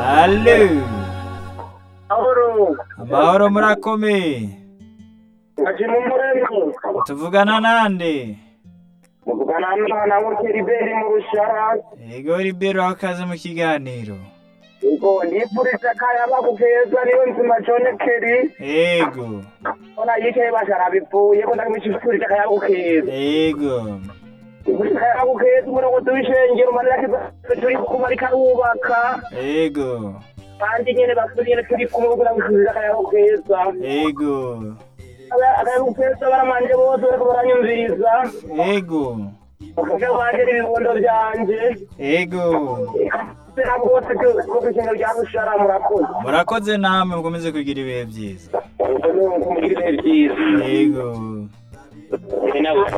Allo Ahoro, amahoro murakomeye aje mu murembo. tuvugana nande Muvugana n'umwana w'Ukeriberi mu rushara. ego ribero akaze mu kiganiro Ego, ndipfuriza akayaba kukeza niyo nzima John Kerry. ego Ona yicaye bashara bipfuye ko ndamwishifurije akayaba kukeza. ego akayaba kukeza umurongozi w'ishengero manira kiza turi kumara ikarubaka. ego Kandi nyene basubire turi kumwe kugira ngo twishurire akayaba kukeza. ego Akayaba kukeza baramanje bose bariko baranyumviriza. ego Bakajya banje n'ibibondo vyanje. ego ntabwo bose ko kwishengero rya rushara murakoze. murakoze namwe mukomeze kugira ibihe byiza Mugire ibihe byiza. ego Ni nawe.